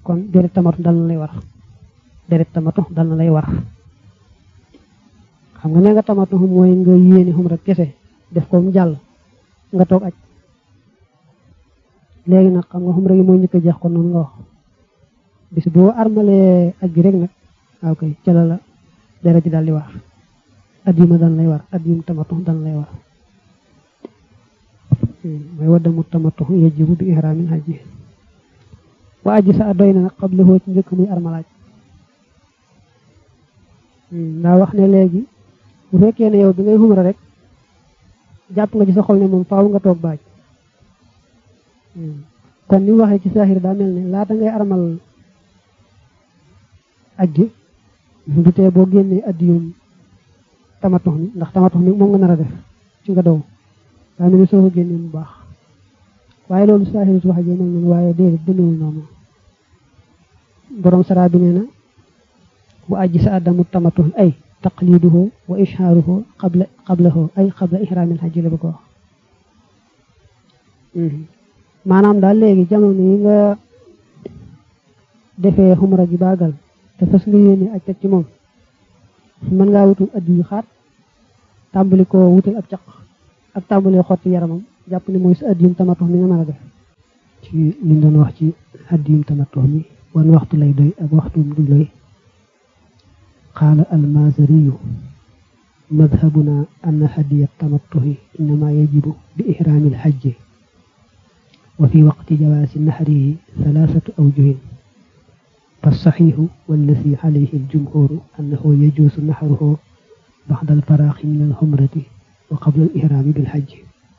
kon deret tamatu dal na lay war deret tamatu dal na lay war xam nga ne nga tamatu mooy nga yéene xumra kese def ko mu jàll nga toog aj léegi nag xam nga xumra gi mooy njëkk a jeex ko noonu nga wax bis boo armalee aj gi rek nag waaw kay ca la la deret ji daal di war at yu ma daan lay war at yu tamatu daan lay war mooy waddamu tamatu yajibu bi ihraamil hajji wa aji sa doy na nag xable xoo ci njëkk muy armalaaj ndaa wax ne léegi bu fekkee ne yow bi ngay xumra rek jàpp nga ci sa xol ne moom faaw nga toog baaj kon ni mu waxee ci saaxir daa mel ne laata ngay armal aj gi du tee boo génnee addiyum tamatux mi ndax tamatux mi moom nga nar a def ci nga dow daa mel ni soo ko génnee mu baax waaye loolu saaxir su wax jee mel noonu waaye déedéet demewul noonu borom sara bi nee na wa aji sa addamu tamatux ay taqliduhu wa ishaaruhu qabla qablahu ay qabla ihraamil hajji la ba ko wax maanaam daal léegi jamono yi nga defee xumra ji baagal te fas nga yéene aj teg ci moom mën ngaa wutul addi yu xaat tàmbali ko wutal ab caq ak tàmbali xotti yaramam jàpp ne mooy sa addiyum tamatux mi nga mën a def ci liñ doon wax ci addiyum tamatux mi wan waxtu lay doy ak waxtu du doy qaala almazariyu madhabuna anna hadiya tamattuhi innama yajibu bi ihraami alhajji wa fi waqti jawaasi nahrihi thalathatu awjuhin فالصحيح والذي عليه الجمهور أنه يجوز نحره بعد الفراغ من الحمرة وقبل الإحرام بالحج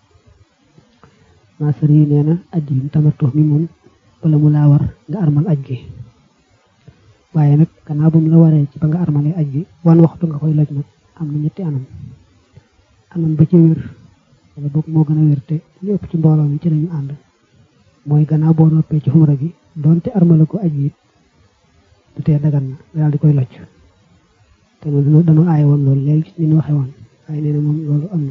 ما سرينينا أديم تمتح ممون ولا ملاور nga armal aj gi waaye nag gannaaw bu mu la waree ci ba nga armalee aj gi wan waxtu nga koy loj nag am na ñetti anam anam ba ci wér wala boog moo gën a wér te lépp ci mbooloo mi ci lañu ànd mooy gannaaw boo noppee ci xumra gi donte armale ko aj yi du tee dagan na nga daal di koy locc te noonu dañoo aaye woon loolu léegi ni ñu waxee woon waaye nee na moom loolu am na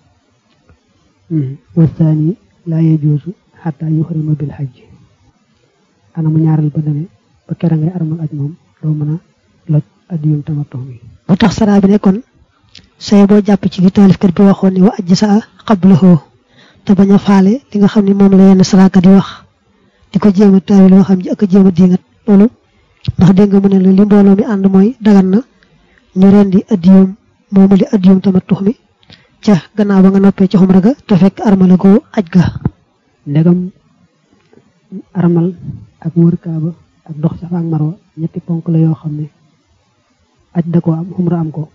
wasaani laa yajuusu xataa yuxrima bil xajj anamu ñaareel ba dane ba kera ngay armal aj moom doo mën a loj addiyum tamattu mi bu tax saraa bi ne kon say boo jàpp ci li taalifkat bi waxoon ni wa ajj sa xablahu te bañ a faale li nga xam ne moom la yenn saraakat yi wax di ko jéem a taawil loo xam ji ak a jéem a diingat loolu ndax dégg nga mu ne la li mbooloo mi ànd mooy dagan na ñu rendi addiyum moomu li addiyum tamattu mi ca gannaaw ba nga noppee ci xumra ga te fekk armala goo aj ga ndegam armal ak wër kaaba ak dox safa ak marwa ñetti ponk la yoo xam ne aj da ko am xumra am ko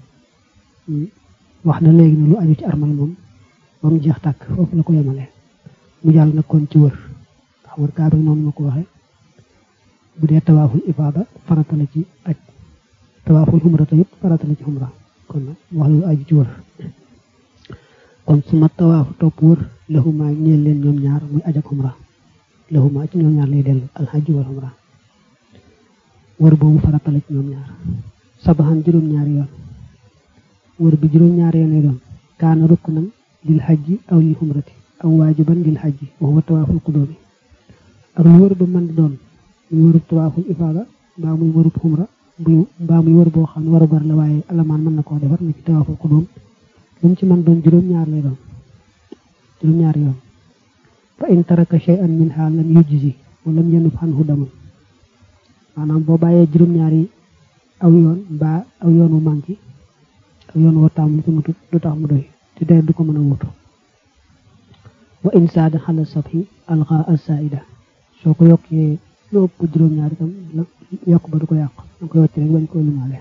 wax na léegi ne lu aju ci armal moom ba mu jeex tàkk foofu la ko yemale mu jàll nag kon ci wër ndax wër kaaba noonu ma ko waxee bu dee tawaaful ifaada farata la ci aj tawaaful xumra tamit farata la ci xumra kon nag wax lu aju ci wër kon suma tawaafu topp wër laxuma ñeel leen ñoom ñaar muy aj ak xumra laxuma ci ñoom ñaar lay dellu alxaj wal xumra wër boobu farata la ci ñoom ñaar sabaxan juróom-ñaari yoon wër bi juróom-ñaari yoon lay doon kaana ruknan lil xajji aw lil xumrati aw waajiban lil xajji wa huwa tawaaful qudoomi ak lu wër ba mën di doon muy wërub tawaaful ifaada mbaa muy wërub xumra muy mbaa muy wër boo xam ne waru gar la waaye alamaan mën na koo defar na ci tawaaful qudoom lu mu ci mën doon juróom-ñaar lay doon juróom-ñaar yoon fa in taraka shay'an minha lam yujzi wa lam yanub anhu damun maanaam boo bàyyee juróom-ñaar yi aw yoon mbaa aw yoon wu manqué aw yoon woo taamu lu ko matut du tax mu doy te deret du ko mën a wutu wa in saada xala sabhi alqa asaida soo ko yokkee lu ëpp juróom-ñaar itam la yokk ba du ko yàq da koy wàcc rek bañ ko limaale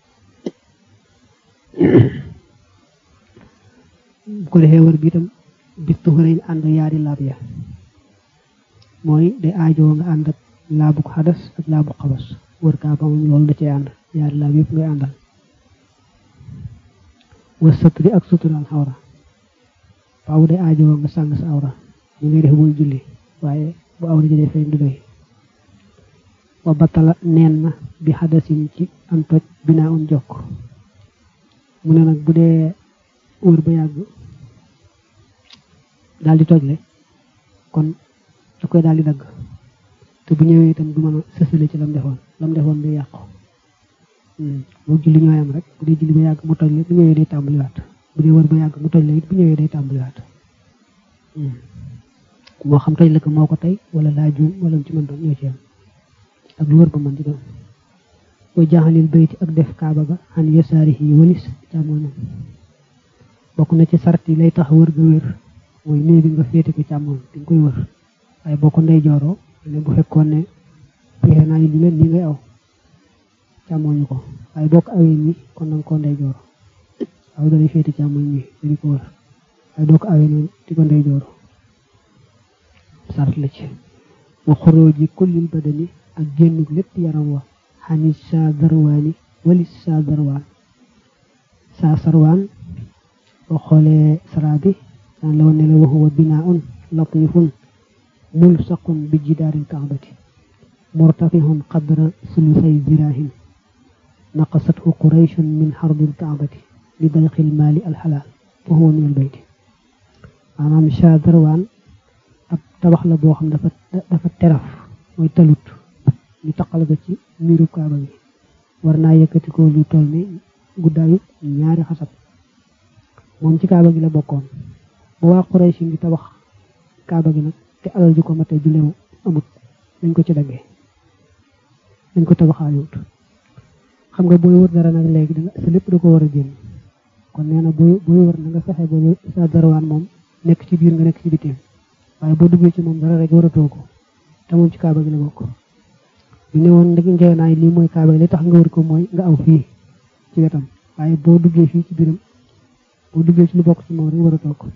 bu ko defee wër bi itam bis tuxurañ ànd yaari laab ya mooy day aajoo nga ànd ak laabu xadas ak laabu xabas wër kaa ba moom loolu da cee ànd yaari laab yëpp ngay àndal wër satri ak sutural xawra faaw day aajoo nga sàng sa awra ñu ngay def booy julli waaye bu awra ji defee du doy wa batala neen na bi xadasin ci am toj binaa un jokk mu ne nag bu dee wër ba yàgg daal di tojle kon da koy daal di dagg te bu ñëwee itam du mën a sësale ci lam defoon lam defoon day yàqu moo julli ñooyam rek bu dee julli ba yàgg mu toj la bu ñëwee day tàmbaliwaat bu dee wër ba yàgg mu toj la it bu ñëwee day tàmbaliwaat moo xam toj la ko moo ko tey wala laa juum wala mu ci mën doon ñoo ci am ak lu wër ba mën di doon wa jaxalil bayti ak def kaaba ga xan yasaari yi walis càmmoñam bokk na ci sart yi lay tax wër ga wér mooy néeg bi nga féete ko càmmoñ di nga koy wër waaye boo ko ndey jooroo ne bu fekkoon ne fexe naa yi li leen nii ngay aw càmmoñu ko waaye boo ko awee nii kon nanga koo ndey jooro aw dalay féete càmmoñ nii dañu ko wër waaye doo ko awee noonu di ko ndey jooro sart la ci wa xorooji kullil badani ak génnug lépp yaram wa xanis saa darwaani walis saa darwaan saa sarwaan boo xoolee saraa bi daan la woon ne la wa huwa binaaun latifun mulsaqun bi jidaaril kaabati murtafihun qadra sulusay ziraahin naqasathu qurayshun min xarbil kaabati li dayqil maali alxalaal fa huwa min albayti maanaam saa darwaan ab tabax la boo xam dafa dafa teraf mooy talut ñu taqal ko ci miiru kaaba gi war naa yëkkati ko lu toll ni guddaayu ñaari xasab moom ci kaaba gi la bokkoon ba waa Quraysh ngi tabax kaaba gi nag te alal ji ko mate ju leew amut dañ ko ci daggee dañ ko tabaxaayut xam nga booy wër dara nag léegi danga sa lépp da ko war a génn kon nee na booy booy wër na nga fexe ba sa darawaan moom nekk ci biir nga nekk ci bitim waaye boo duggee ci moom dara rek waratoo ko te moom ci kaaba gi la bokk ñu ne woon ndeg ngeenaay lii mooy kaaba gi li tax nga wër ko mooy nga aw fii ci wetam waaye boo duggee fii ci biiram boo duggee ci lu bokk ci moom rek waratoo ko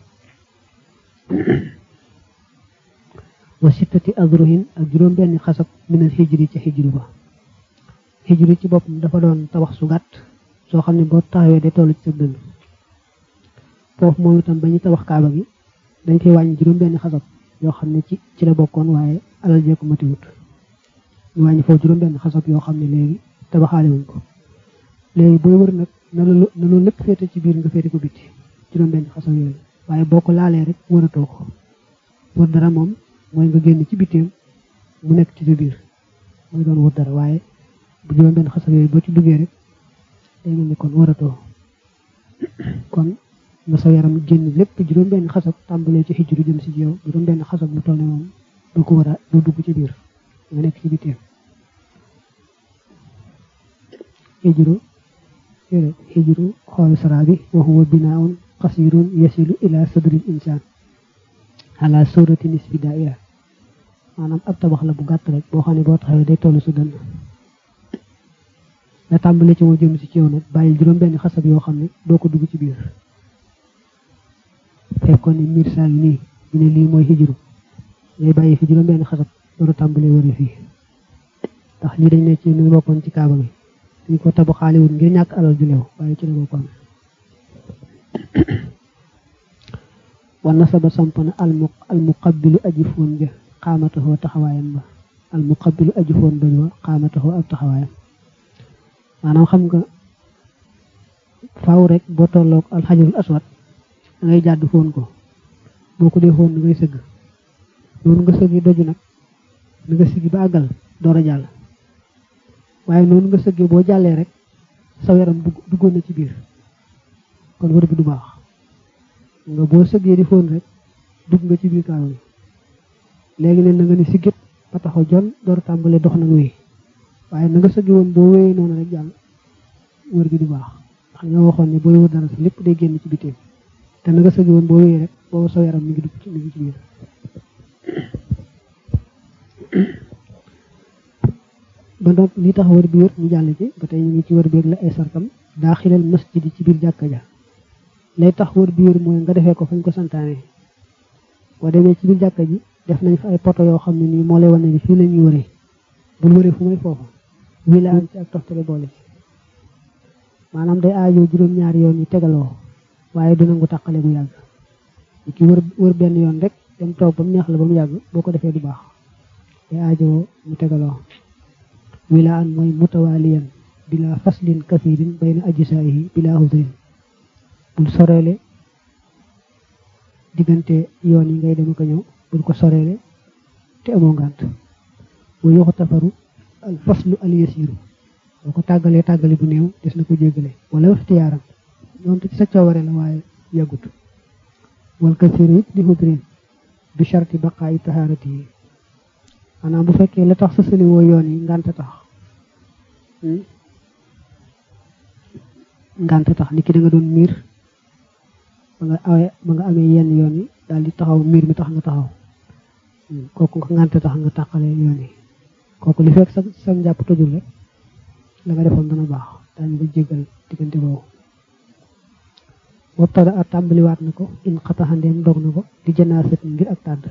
wa sittati adruhin ak juróom benn xasab minal xijri ci xijru ba xijru ci boppam dafa doon tabax su gàtt soo xam ne boo taxawee day toll ci sa dënn foofu moom itam ba ñu tabax kaaba gi dañ koy wàññi juróom benn xasab yoo xam ne ci ci la bokkoon waaye alal jee ko matiwut ñu wàññi foofu juróom benn xasab yoo xam ne léegi tabaxaale wuñ ko léegi booy wër nag na loolu na loolu lépp féete ci biir nga féete ko bitti juróom benn xasab yooyu waaye boo ko laalee rek wëratoo ko wër dara moom mooy nga génn ci bitteem mu nekk ci sa biir mooy doon wër dara waaye bu juróom benn xasab yooyu boo ci duggee rek day mel ni kon wëratoo kon nga sa yaram génn lépp juróom benn xasab tàmbalee ci xijru jëm si yow juróom benn xasab mu toll ne moom doo ko war a doo dugg ci biir nga nekk ci bitteem xijru xijru xool sara bi wa huwa binaaun qasirun yasilu ila sadril insaan ala surati nisfi daa'ira maanaam ab tabax la bu gàtt rek boo xam ne boo taxawee day toll su dënn nga tàmbale ci moo jëm si ci yow nag bàyyil juróom benn xasab yoo xam ne doo ko dugg ci biir fekkoon ne miir saa ngi nii ñu ne lii mooy xijru ngay bàyyi fi juróom benn xasab door a tàmbalee wëri fii ndax lii dañ ne ci nu bokkoon ci kaaba gi ñu ko tabaxaale wut ngir ñàkk alal ju leew waaye ci la bokkoon wa nasaba samp na almu almuqabbilu aji foon ja xaamataxoo taxawaayam ba almuqabbilu aji foon bañ wa xaamataxoo ab taxawaayam maanaam xam nga faaw rek boo tolloog alxajarul aswad da ngay jàdd foon ko boo ko dee foon ni ngay sëgg noonu nga sëggi doju nag ni nga sëggi ba àggal door a jàll waaye noonu nga sëggee boo jàllee rek sa yaram duggoon na ci biir kon wër bi du baax nga boo sëggee di foon rek dugg nga ci biir kaaba bi léegi ne na nga ni siggit ba taxaw jon door tàmbale dox nag wéy waaye na nga sëggi woon boo wéyee noonu rek jàll wër gi du baax ndax ñoo waxoon ne booy wër dara si lépp day génn ci bitim te na nga sëggi woon boo wéyee rek boobu sa yaram mi ngi dugg ci mi ngi ci biir ba donc li tax wër bi wër ñu jàll ci ba tey ñu ngi ci wër beeg la ay sarkam daa xilal masjid ci biir jàkka ja lay tax wër bi wër mooy nga defee ko fañ ko santaane boo demee ci biir jàkka ji def nañ fa ay poto yoo xam ne nii moo lay wane ni fii la ñuy wëree bul wëree fu may foofu wii la am ci ak toftale boole ci maanaam day aajoo juróom-ñaari yoon yi tegaloo waaye du nangu tàqale bu yàgg ki wër wër benn yoon rek dem toog ba mu neex la ba mu yàgg boo ko defee du baax day aajoo mu tegaloo wilaan mooy mutawaaliyan bila faslin kasirin bayna ajsaayihi bila hudrin bul soreele diggante yoon yi ngay dem ko ñëw bul ko soreele te amoo ngànt wa yuxtafaru al faslu al yasiru boo ko tàggalee tàggale bu néew des na ko jéggale wala ixtiyaaram doonte ci sa coobare la waaye yàggut wal kasiru it di hudrin bi sharti baqaayi tahaarati yi maanaam bu fekkee la tax sësali woo yoon yi ngànte tax ngànte tax ni ki da nga doon miir ba nga awee ba nga amee yenn yoon yi daal di taxaw miir mi tax nga taxaw kooku nga ngànte tax nga tàqale yoon yi kooku li fekk sa sa njàpp tojul rek la nga defoon dana baax daañu ko jéggal diggante boobu wabtada a tàmbaliwaat na ko in xataxandeem dog na ko di janaasat ngir ak tàdd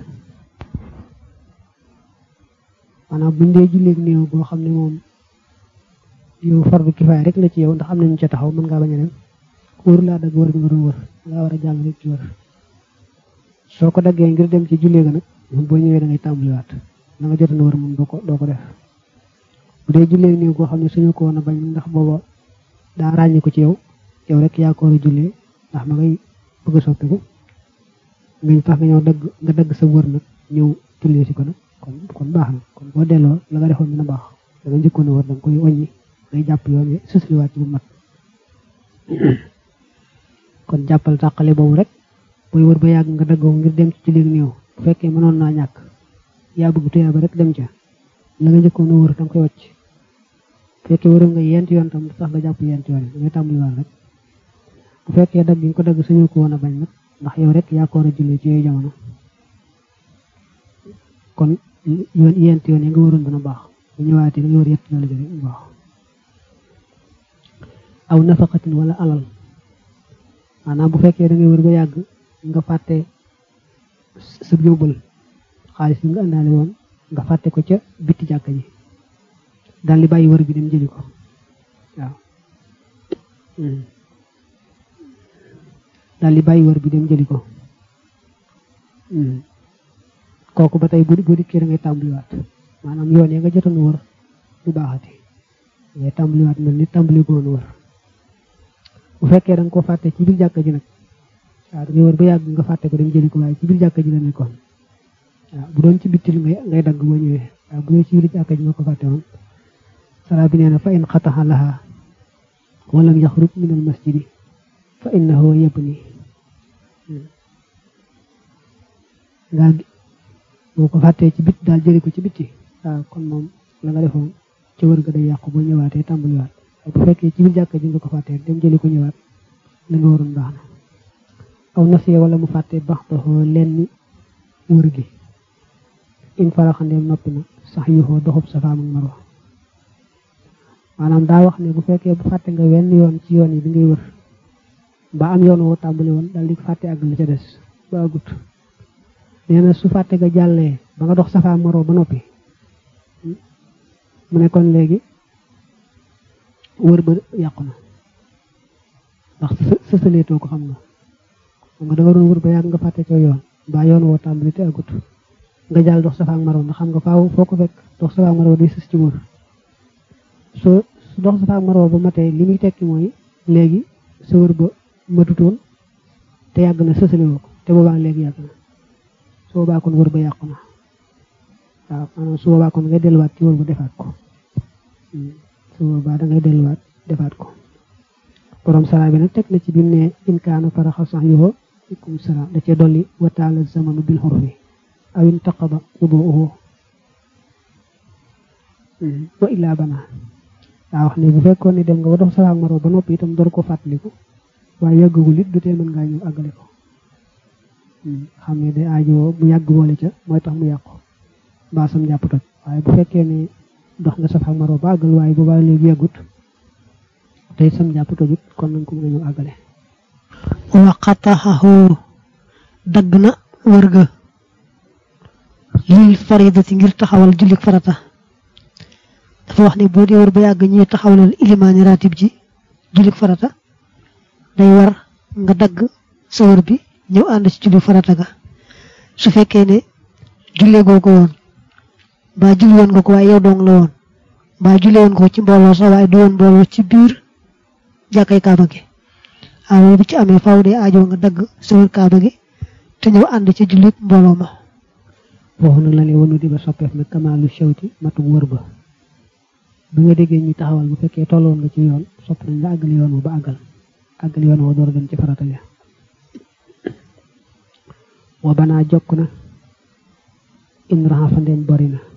maanaam buñ dee julleeg néew boo xam ne moom yow fardu kifaay rek la ci yow ndax am nañu ca taxaw mën ngaa bañ a dem wër laa dagg wër bi nga doon wër ngaa war a jàll rek ci wër soo ko daggee ngir dem ci jullee ga nag moom boo ñëwee da ngay tàmbaliwaat la nga jotoon wër moom doo ko doo ko def bu dee julleeg néew boo xam ne suñu ko woon a bañ ndax booba daa ràññi ko ci yow yow rek yaa ko war a jullee ndax ma ngay bëgg a soppiku nga tax nga ñëw dagg nga dagg sa wër nag ñëw jullee si ko nag kon kon baax na kon boo delloo la nga defoon dina baax da nga njëkkoon a wër da nga koy wàññi ngay jàpp yoon wi susliwaat ci bu mat kon jàppal tàqale boobu rek booy wër ba yàgg nga daggoo ngir dem ci julleeg néew bu fekkee mënoon naa ñàkk yaa bëgg tuyaa ba rek dem ca la nga njëkkoon a wër da nga koy wàcc bu fekkee wëroon nga yent yoon tam sax nga jàpp yent yoon yi da ngay tàmbaliwaat rek bu fekkee dagg yi nga ko dagg suñu ko woon a bañ nag ndax yow rek yaa ko war a jullee ci yooyu jamono kon yoon yent yoon yi nga waroon dana baax bu ñëwaatee da nga war yett loolu jëre bu baax aw nafaqatin wala alal maanaam bu fekkee da ngay wër ba yàgg nga fàtte sa yóbbal xaalis bi nga àndaale woon nga fàtte ko ca bitti jàkka ji daal di bàyyi wër bi dem jëli ko waaw daal di bàyyi wër bi dem jëli ko kooku ba tey bu bu dikkee da ngay tàmbaliwaat maanaam yoon yi nga jotoon wër du baaxati ngay tàmbaliwaat mel ni tàmbali ko woon wër bu fekkee da nga ko fàtte ci biir jàkka ji nag waaw da ngay wër ba yàgg nga fàtte ko dem jëli ko waaye ci biir jàkka ji la nekkoon waaw bu doon ci bittil ngay ngay dagg boo ñëwee waaw bu dee ci biir jàkka ji nga ko fàtte woon sara bi nee na fa in xataxa laha walam yaxruj min al masjidi fa innahu yabni ngaa boo ko fàttee ci bit daal jëli ko ci bitti waaw kon moom la nga defoon ci wër ga day yàqu boo ñëwaatee tàmbaliwaat bu fekkee ci biir jàkka ji nga ko fàttee dem jëli ko ñëwaat la nga waroon baax na aw nasiye wala mu fàttee baax doxoo lenn wër gi in faraxandeem noppi na sax yuxoo doxub safaam ak marwa maanaam daa wax ne bu fekkee bu fàtte nga wenn yoon ci yoon yi bi ngay wër ba am yoon woo tàmbali woon daal di fàtte àgg la ca des ba agut nee na su fàtte nga jàllee ba nga dox safa marwa ba noppi mu ne kon léegi wër ba yàqu na ndax sësaleetoo ko xam nga xam nga da nga doon wër ba yàgg nga fàtte coo yoon ba yoon woo tàmbali te agut nga jàll dox safa ak marwa ndax xam nga faaw foo ko fekk dox safa ak marwa day sës ci wër soo su dox safa ak marwa ba matee li muy tekki mooy léegi sa wër ba matutoon te yàgg na sësaliwoo ko te boobaa léegi yàgg na su boobaa kon wër ba yàqu na waaw maanaam su boobaa kon ngay delluwaat ci wër ba defaat ko su boobaa da ngay delluwaat defaat ko borom sara bi nag teg na ci bi mu ne in kaana faraxa sax yoo ikum sara da cee dolli wa taala zamanu bil xurfi aw intaqada wuduuhu wa illaa bana daa wax ne bu fekkoon ne dem nga ba dox safa ak marwa ba noppi itam door ko fàttaliku waaye yàggagul it du tee mën ngaa ñëw àggale ko xam ne day aajowoo bu yàgg boole ca mooy tax mu yàqu mbaa sam jàpp toj waaye bu fekkee ne dox nga safa ak marwa ba àggal waaye boobaa léegi yàggut tey sam jàpp tojut kon nañ ko mën a ñëw àggale waqataxahu dagg na wër ga lil faridati ngir taxawal jullik farata dafa wax ne boo dee wër ba yàgg ñuy taxawalal ilimaani ratib ji jullik farata day war nga dagg sa wër bi ñëw ànd ci julli farata ga su fekkee ne jullee goo ko woon mbaa julli woon nga ko waaye yow dong la woon mbaa jullee woon ko ci mbooloo sax waaye du woon mbooloo ci biir jàkkay kaaba gi waaw bu ci amee faaw dee aajoo nga dagg sa wër kaaba gi te ñëw ànd ci julli mbooloo ma foofu nag la ne wanu di ba soppeef nag kamaalu shawti matu wër ba bi nga déggee ñi taxawal bu fekkee tolloon nga ci yoon sopp nañ nga àggal yoon wa ba àggal àggal yoon wa door a dem ci farata ja wa banaa jokk na in raxa fa ndeem bari na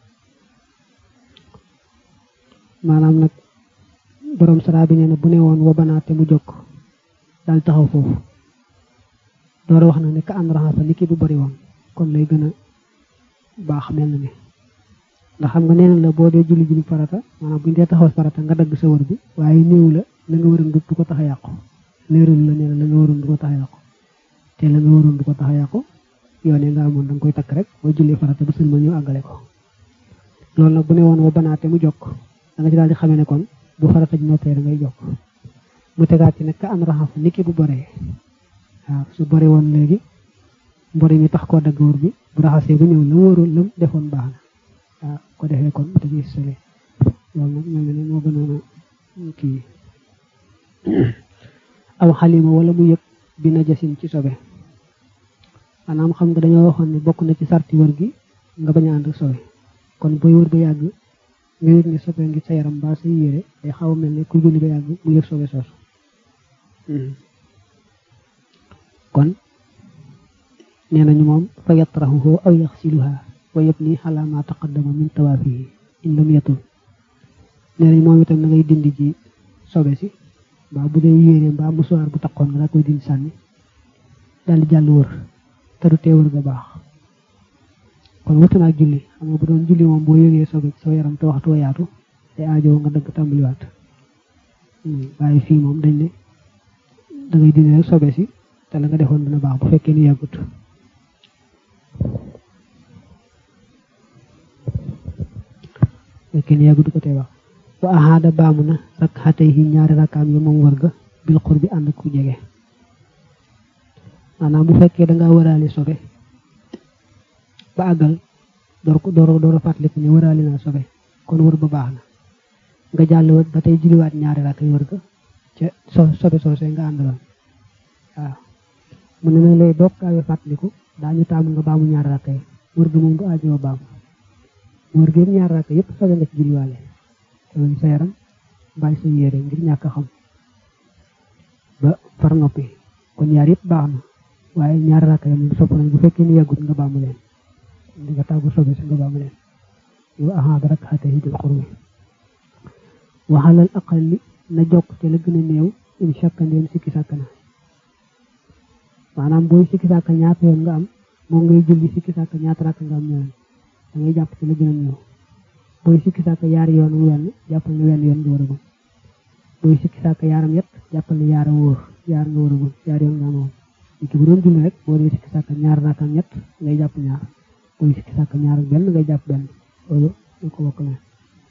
maanaam nag borom sara bi nee na bu ne woon wa banaa te mu jokk daal taxaw foofu door a wax na ne ka an raxa fa niki bu bari woon kon lay gën a baax mel na ne ndax xam nga neen la boo dee julli julli farata maanaam bu ñu dee taxaw farata nga dagg sa wër bi waaye néew la la nga waroon du ko tax a yàqu léeral la nee la la nga waroon du ko tax a yàqu te la nga waroon du ko tax a yàqu yoone nga amoon da nga koy takk rek boo julli farata ba sëlma ñëw àggale ko loolu nag bu ne woon wa banaate mu jokk da nga ci daal di xamee ne kon bu farata ji noppee da ngay jokk mu tegaat ci nag ka an raxaf niki bu boree waaw su bore woon léegi mbori mi tax koo dagg wër bi bu raxasee bu ñëw la wóorul lam defoon baax na waaw ko defee kon te gis sole loolu nag mel na ne moo gënoon a kii aw xalima wala mu yëg bi najasin ci sobe maanaam xam nga dañoo waxoon ne bokk na ci sarti wër gi nga bañ a ànd sobe kon booy wër ba yàgg nga yëg ne sobe ngi sa yaram mbaa sa yére day xaw a mel ne ku julli ba yàgg mu yëg sobe soosu kon nee nañu moom fa yatraxuhu aw yaxsiluha wa yabni ala ma taqaddama min tawaafihi in lam yatul nee nañ moom itam na ngay dindi ji sobe si mbaa bu dee yéene mbaa musuwaar bu taqoon nga daa koy dindi sànni daal di jàll wër te du tee wër ga baax kon wutu naa julli xam nga bu doon julli moom boo yëgee sobe ci soo yaram te waxtu wa yaatu te aajoo nga dëgg tàmbaliwaat waaye fii moom dañ ne da ngay dindi rek sobe si te la nga defoon dina baax bu fekkee ni yàggut fekkee ni yàggut du ko tee baax wa ahaada baamu na rak xatay yi ñaari rakkaam yi moom wër ga bil xur bi ànd ku jege maanaam bu fekkee da ngaa wëraale sobe ba àggal door ko door door a fàttaliku ne wëraale naa sobe kon wër ba baax na nga jàll wër ba tey julliwaat ñaari rakk yi wër ga ca so sobe soosee nga àndaloon waaw mu ne nag lay doog kaawee fàttaliku daañu taamu nga baamu ñaari rakk yi wër ga moom du aajoo baamu wër gi ñaari rakk yëpp sobe nga ci julliwaale loolu sa yaram bàyyi sa yére ngir ñàkk a xam ba far noppi kon ñaar yëpp baax na waaye ñaari rakk yi moom sopp nañ bu fekkee ni yàggut nga baamu leen di nga tàggu sobe si nga baamu leen yow ahaada rek xate yi bil xurmi waxalal aqalli na jokk te la gën a néew in shakka ndéem sikki sàkk na maanaam booy sikki sàkk ñaata yoon nga am moom ngay julli sikki sàkk ñaata rakk nga am ñoom da ngay jàpp ci la gën a néew booy sikki sàkk yaari yoon mu wenn jàppal ne wenn yoon nga war a gum booy sikki sàkk yaaram yett jàppal ne yaara wóor yaar nga war a gum yaar yoon nga amoon ki bu doon julli rek boo dee sikki sàkk ñaar rakkam ñett ngay jàpp ñaar booy sikki sàkk ñaar ak benn ngay jàpp benn loolu ñu ko bokk ne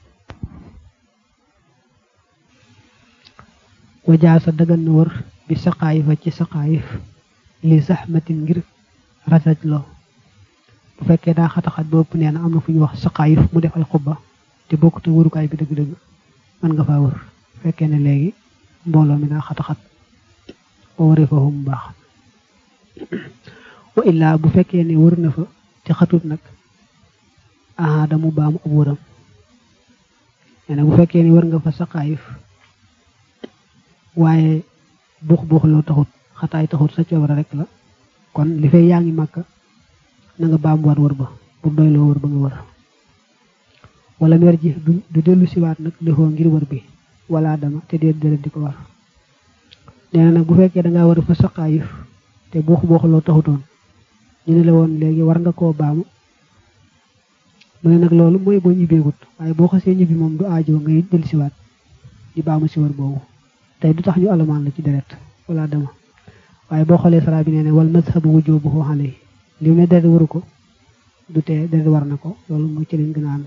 wajaasa dagan na wër bi saqaayifa ci saqaayif li saxmatin ngir rasaj loo bu fekkee daa xataxat ba ëpp nee na am na fu ñu wax saqaayif mu def ay xubba te bokkut ak wërukaay bi dëgg-dëgg mën nga faa wër bu fekkee ne léegi mbooloo mi daa xataxat boo waree foofu mu baax wa illaa bu fekkee ne wër na fa te xatut nag ahaada mu baamu ab wëram nee na bu fekkee ne wër nga fa saqaayif waaye buux buux loo taxut xataay taxut sa coobara rek la kon li fay yaa ngi màkka na nga baamuwaat wër ba bu doy loo wër ba nga wër wala mer ji du dellu siwaat nag lixoo ngir wër bi wala dama te dee deret di ko war nee na nag bu fekkee dangaa war fa saqaayif te buux buux loo taxutoon ñu ne la woon léegi war nga koo baamu mu ne nag loolu mooy boo ñibbeegut waaye boo xasee ñibbi moom du aajoo ngay dellu siwaat di baamu si wër boobu tey du tax ñu alamaan la ci deret wala dama waaye boo xoolee sara bi nee ne wal mazhabu wujubuhu alayhi li mu ne deret waru ko du tee deret war na ko loolu mooy ci lañ gën a ànd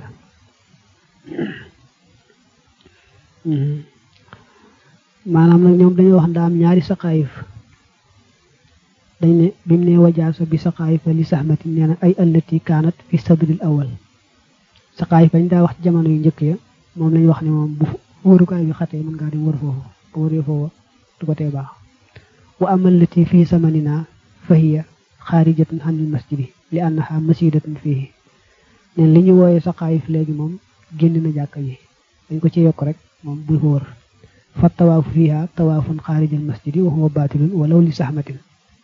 maanaam nag ñoom dañoo wax ndaa am ñaari saqaayif dañ ne bi mu ne wajaasa bi saqaayifa li saxmatin nee na ay allati kaanat fi sadril awal saqaayif bañ daa wax jamono yu njëkk ya moom lañ wax ne moom bu wërukaay bi xatee mën ngaa dem wër foofu bu wëree foofu du ko tee baax wa amal lati fii samanina fahiya xaarijatun xanil masjidi li annaha masidatun fihi neen li ñu wooyee saqaayif léegi moom génn na jàkka ji dañ ko ci yokk rek moom bu ko wër fa tawaafu fiha tawaafun xaarijal masjidi wa huwa baatilun walaw li saxmatin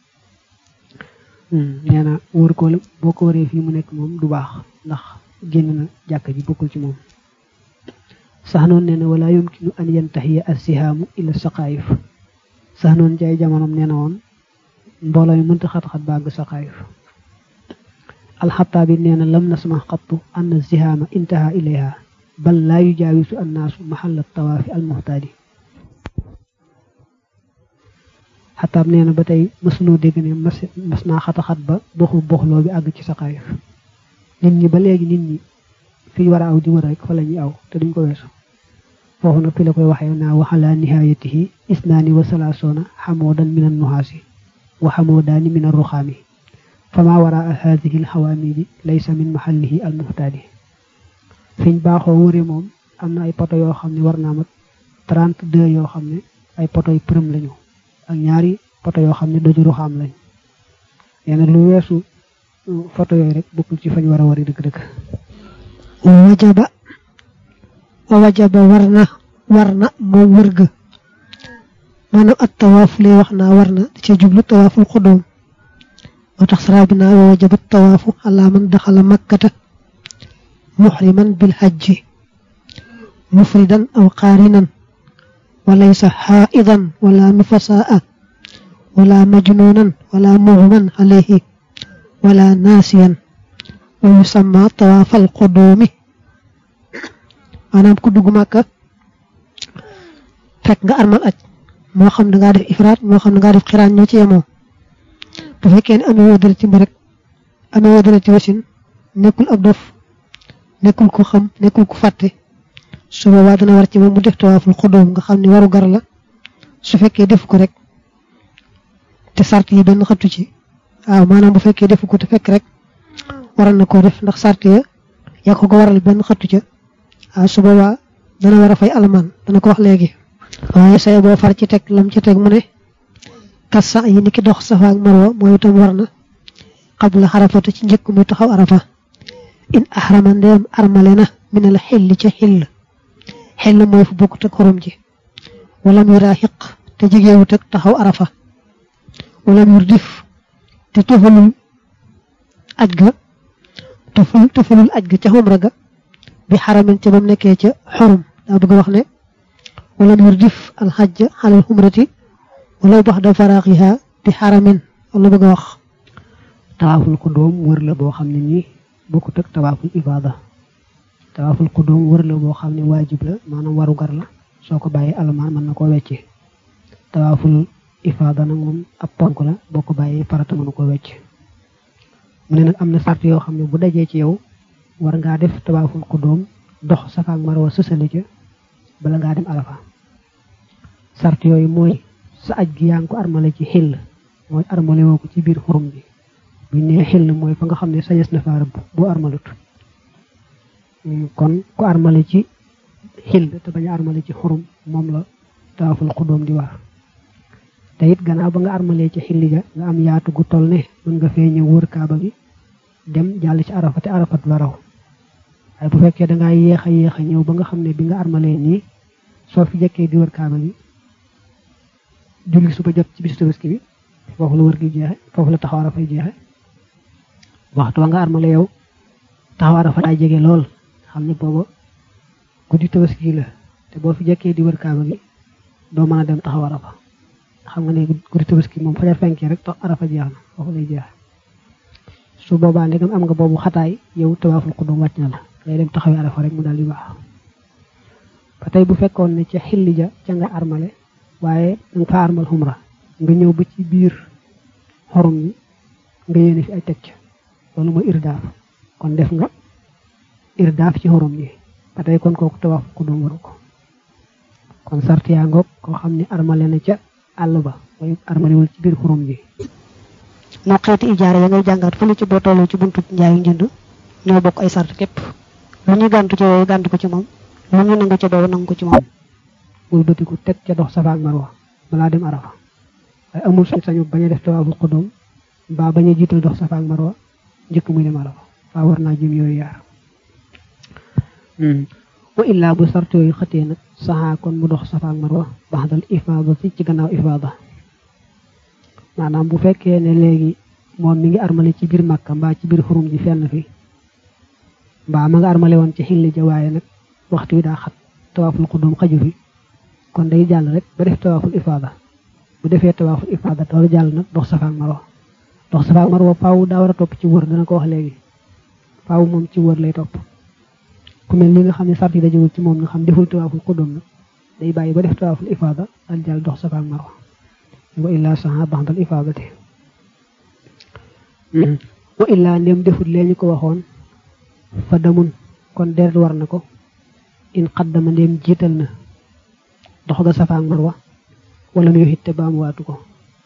nee na wër ko boo ko wëree fii mu nekk moom du baax ndax génn na jàkka ji bokkul ci moom sax noonu nee na wala yumkinu an yantahiya assihaamu ila saqaayif sax noonu ci ay jamonoom nee na woon mbooloo mi mënta xat-xat bàgg saqaayif alxataabi nee na lam nasma xattu anna zihaama intaha ilayha bal laa yujaawisu annaasu maxalla tawaafi almuhtaadi xataab nee na ba tey mësunoo dégg ne mas mas naa xataxat ba boxu boxloo bi àgg ci saqaayif nit ñi ba léegi nit ñi fi war a aw di wër rek fa la ñuy aw te duñ ko weesu foofu nag fi la koy waxee naa waxala nihaayatihi isnaani wa salaasoona xamoodan min an nuhaasi wa xamoodaani min an ruxaami fama waraa haadihi al xawaamidi laysa min maxallihi al muhtaadi fiñ baaxoo wëre moom am na ay poto yoo xam ne war naa mat 32 yoo xam ne ay poto yu përëm lañu ak ñaari poto yoo xam ne doju ruxaam lañ nee lu weesu photo yooyu rek bokkul ci fañ war a wari dëgg-dëgg wajaba wa wajaba war na war na moom wër ga maanaam at tawaaf lay wax naa war na da cee jublu tawaaful xudóom moo tax saraa bi naa wa wajaba tawaafu ala man daxala makkata muxriman bil hajji mufridan aw qaarinan wa laysa xaaidan wala nufasaa wala majnuunan wala muxman alayhi wala naasiyan wa yusamma tawaafal qudoomi maanaam ku dugg màkka fekk nga armal aj moo xam ne ngaa def ifraat moo xam ne ngaa def xiraan ñoo ci yemoo bu fekkee ne amee woo dara ci mbërëg amee woo dara ci wasin nekkul ab dof nekkul ku xam nekkul ku fàtte su boobaa dana war ci moom mu def tawaaful xudoom nga xam ne waru gar la su fekkee def ko rek te sart yi benn xattu ci waaw maanaam bu fekkee defu ko te fekk rek waral na koo def ndax sart ya yaa ko ko waral benn xattu ca waaw su boobaa dana war a fay alamaan dana ko wax léegi waaye say boo far ci teg lam ci teg mu ne kas sax yi ni ki dox safa ak marwa mooy itam war na xabla xarafata ci njëkk muy taxaw arafa in ahrama ndeem armale na minal xilli ca xill xill mooy fu bokkut ak xorom ji walam yuraaxiq te jegewut ak taxaw arafa walam yurdif te tofalul aj ga tofal tofalul aj ga ca xumra ga bi xaramin ca bam nekkee ca xorum daa bëgg wax ne walam yurdif alxajja xalal xumrati wala bax da faraaxiha bi xaramin wala bëgg a wax tawaaful xudóom wër la boo xam ne nii bokkut ak tawaaful ibaada tawaaful xudóom wër la boo xam ne waajib la maanaam waru gar la soo ko bàyyee alamaan mën na koo wecce tawaaful ifaada nag moom ab ponk la boo ko bàyyee farata mënu ko wecc mu ne nag am na sart yoo xam ne bu dajee ci yow war ngaa def tawaaful xudóom dox safa ak marwa sësale ca bala ngaa dem arafa sart yooyu mooy sa aj gi yaa ngi ko armale ci xill mooy armale woo ko ci biir xurum bi bu nee xill mooy fa nga xam ne sañes na faa rëbb boo armalut kon ku armale ci xill te bañ a armale ci xurum moom la tawaaful xudóom di war te it gannaaw ba nga armalee ci xilli ga nga am yaatu gu toll ne mën nga fee ñëw wër kaaba gi dem jàll ci arafa te arafa du la raw waaye bu fekkee da ngaa yéex a yéex a ñëw ba nga xam ne bi nga armalee nii soo fi jekkee di wër kaaba gi julli suba jot ci bisu tabaski bi foofu la wër gi jeexe foofu la taxaw arafay jeexe waxtu wa nga armale yow taxaw arafa daa jege lool xam ne booba guddi tabaski la te boo fi jekkee di wër kaaba gi doo mën a dem taxaw arafa xam nga ne guddi tabaski moom fajar fenkee rek tax arafa jeex na foofu lay jeex su boobaa ndegam am nga boobu xataay yow tawaaful xudum wàcc na la ngay dem taxawee arafa rek mu daal di baax ba tey bu fekkoon ne ca xilli ja ca nga armale waaye danga fa armal xumra nga ñëw ba ci biir xorum yi nga yéene fi ay teg ca loolu mooy irdaaf kon def nga irdaaf ci xorum yi ba tey kon kooku tawaaful xudum waru ko kon sart yaa ngoog koo xam ne armale na ca àll ba mooy armalewul ci biir xurum ji moo xeeti ijaara ya ngay jàngaat fële ci boo tolloo ci buntu njaayu njënd ñoo bokk ay sart képp lu ñu gàntu ca yooyu gàntu ko ci moom lu ñu nangu ca boobu nangu ko ci moom wëlbatiku teg ca dox safa ak marwa balaa dem arafa waaye amul sañ sañu bañ a def tawaaful xudum mbaa bañ a jiital dox safa ak marwa njëkk muy dem arafa faa war naa jëm yooyu yaar wa illaa bu sart yooyu xëtee nag saxaa kon mu dox safa ak marwa baxdal ifaadati ci gannaaw ifaada maanaam bu fekkee ne léegi moom mi ngi armale ci biir màkka mbaa ci biir xurum ji fenn fi mbaa ma nga armale woon ci xilli ja waaye nag waxtu wi daa xat tawaaful xudum xaju fi kon day jàll rek ba def tawaaful ifaada bu defee tawaaful ifaada door jàll nag dox safa ak marwa dox safa ak marwa faaw daa war a topp ci wër dana ko wax léegi faaw moom ci wër lay topp ku mel ni nga xam ne sart yi dajewul ci moom nga xam deful tawaaful xudum nag day bàyyi ba def tawaaful ifaada dal jàll dox safa ak marwa wa illaa saxa baxdal ifaadati wa illaa ndem defut lee ñu ko waxoon fa damun kon deret war na ko in xaddama ndem jiital na dox ga safa ak marwa wala mu yoxit te baamu waatu ko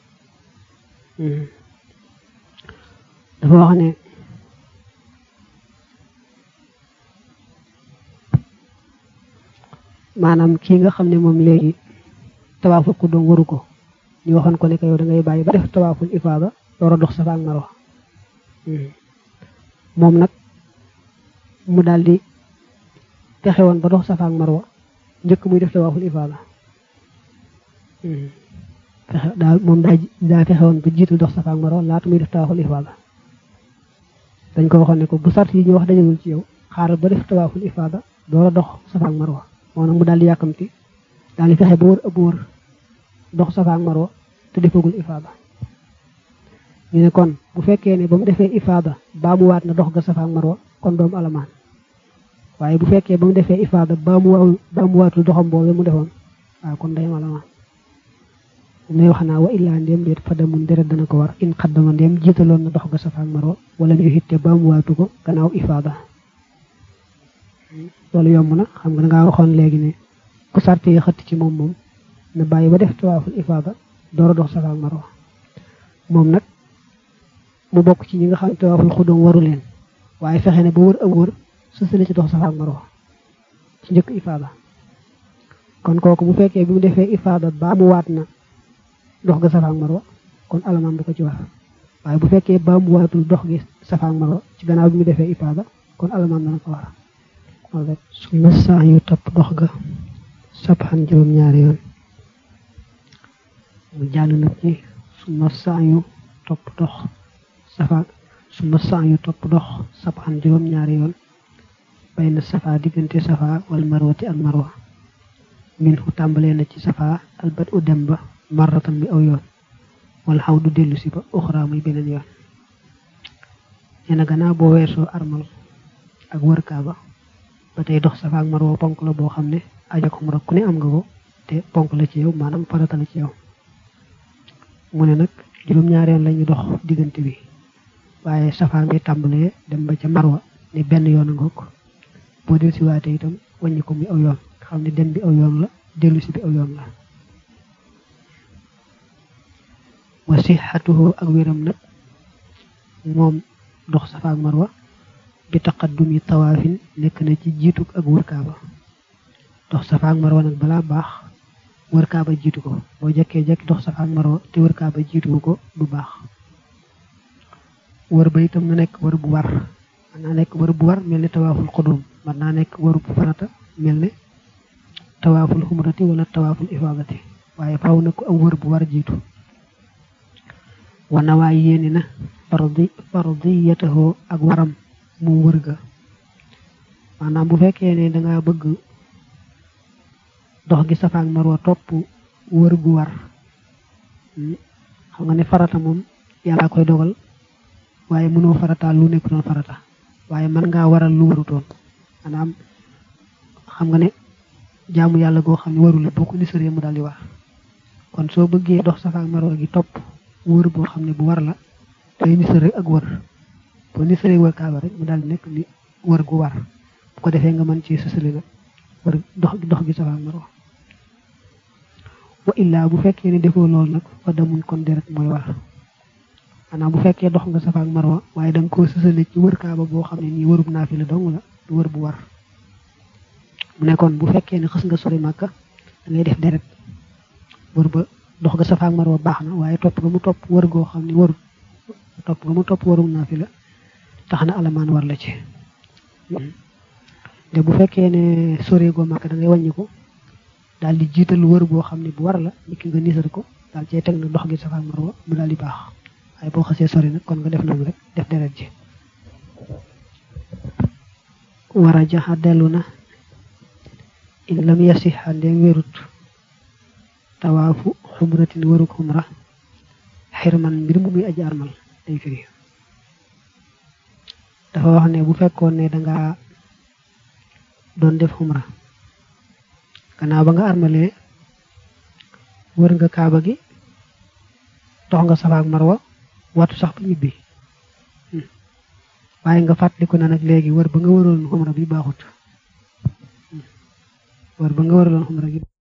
dafa wax ne maanaam kii nga xam ne moom léegi tawaaful ku doom waru ko ñu waxoon ko ne ko yow da ngay bàyyi ba def tawaaful ifaada door a dox safa ak marwa moom nag mu daal di fexe woon ba dox safa ak marwa njëkk muy def tawaaful ifaada fexe daal moom daa daa fexe woon ba jiitu dox safa ak marwa laata muy def tawaaful ifaada dañ ko waxoon ne ko bu sart yi ñu wax dajagul ci yow xaaral ba def tawaaful ifaada door a dox safa ak marwa moo nag mu daal di yàkkamti daal di fexe ba wër ëpp wër dox safa ak marwa te defagul ifaada ñu ne kon bu fekkee ne ba mu defee ifaada baa mu waat na dox ga safa ak marwa kon doomu alamaan waaye bu fekkee ba mu defee ifaada baa mu waaw baa mu waatul doxam boobu mu defoon waaw kon day alamaan ne wax naa wa illaa ndéem déet fadamun deret dana ko war in xaddama ndéem jiitaloon na dox ga safa ak marwa wala ñu xitte baa mu waatu ko gannaaw ifaada loolu yomb na xam nga dangaa waxoon léegi ne ku sarte yi xëtt ci moom moom na bàyyi ba def tawaaful ifaada door a dox safa ak marwa moom nag mu bokk ci ñi nga xam ne tawaaful xudum waru leen waaye fexe ne ba wër ak wër sësale ci dox safa ak marwa ci njëkk ifaada kon kooku bu fekkee bi mu defee ifaada baa mu waat na dox ga safa ak marwa kon alamaan du ko ci war waaye bu fekkee baa mu waatul dox gi safa ak marwa ci gannaaw bi mu defee ifaada kon alamaan dana ko war su ma saa yu topp dox ga sabxan juróom ñaari yoon mu jàll nag ci su ma saa yu topp dox safa su ma saa yu topp dox sabxan juróom ñaari yoon bay na safa diggante safa wal marwati ak marwa min fu tàmbalee na ci safa albat u dem ba marratan bi aw yoon wala xaw du dellu si ba uxra muy beneen yoon nee na gannaaw boo weesoo armal ak wër kaaba ba tey dox safa ak marwa ponk la boo xam ne aja ko mu rek ku ne am nga ko te ponk la ci yow maanaam farata la ci yow mu ne nag juróom-ñaari yoon la ñu dox diggante bi waaye safa ngay tàmbalee dem ba ca marwa ne benn yoon a ngoog boo dellu si waate itam wàññi ko muy aw yoon xam ne dem bi aw yoon la dellu si bi aw yoon la wa sixatuhu ak wéram nag moom dox safa ak marwa bi taqaddumi tawaafin nekk na ci jiitu ak wër kaaba dox safa ak marwa nag balaa baax wër kaaba jiitu ko boo jekkee jekki dox safa ak marwa te wër kaaba jiitu ko du baax wër ba itam na nekk wër bu war mën naa nekk wër bu war mel ne tawaaful xudum mën naa nekk wër bu farata mel ne tawaaful xumrati wala tawaaful ifaadati waaye faaw na ko am wër bu war jiitu wana waay yéene na fardi fardiyatahu ak waram mu wër ga maanaam bu fekkee ne danga bëgg dox gi safa ak marwa topp wër gu war xam nga ne farata moom yàlla koy dogal waaye mënoo farataal lu nekk doon farata waaye mën ngaa waral lu warutoon maanaam xam nga ne jaamu yàlla goo xam ne waru la boo ko nisaree mu daal di war kon soo bëggee dox safa ak marwa gi topp wër boo xam ne bu war la day nisare ak wër boo nisaree wër kaaba rek mu daal di nekk ni wër gu war bu ko defee nga mën ci sësale nag wër dox dox gi safa ak marwa wa illaa bu fekkee ne defoo loolu nag fa damun kon deret mooy war maanaam bu fekkee dox nga safa ak marwa waaye da nga koo sësale ci wër kaaba boo xam ne nii wërub naafi la dong la du wër bu war mu ne kon bu fekkee ne xës nga sori màkka da ngay def deret wër ba dox nga safa ak marwa baax na waaye topp nga mu topp wër goo xam ne warut topp nga mu topp warum naafi la tax na alamaan war la ci te bu fekkee ne sore goo màkk da ngay wàññi ko daal di jiital wër boo xam ne bu war la nit ki nga nisar ko daal cee teg na dox gi safa ak marwa mu daal di baax waaye boo xasee sori nag kon nga def noonu rek def deret ji war a jaxa dellu na in lam yasiha ndeem wérut tawaafu xumratin waruk xumra xirman mbir mu muy aji armal day firi dafa wax ne bu fekkoon ne danga doon def xumra gannaaw ba nga armalee wër nga kaaba gi dox nga safa ak marwa watu sax ba ñibbi waaye nga fàttaliku na nag léegi wër ba nga waroon xumra bi baaxut wër ba nga waraloon xumra gi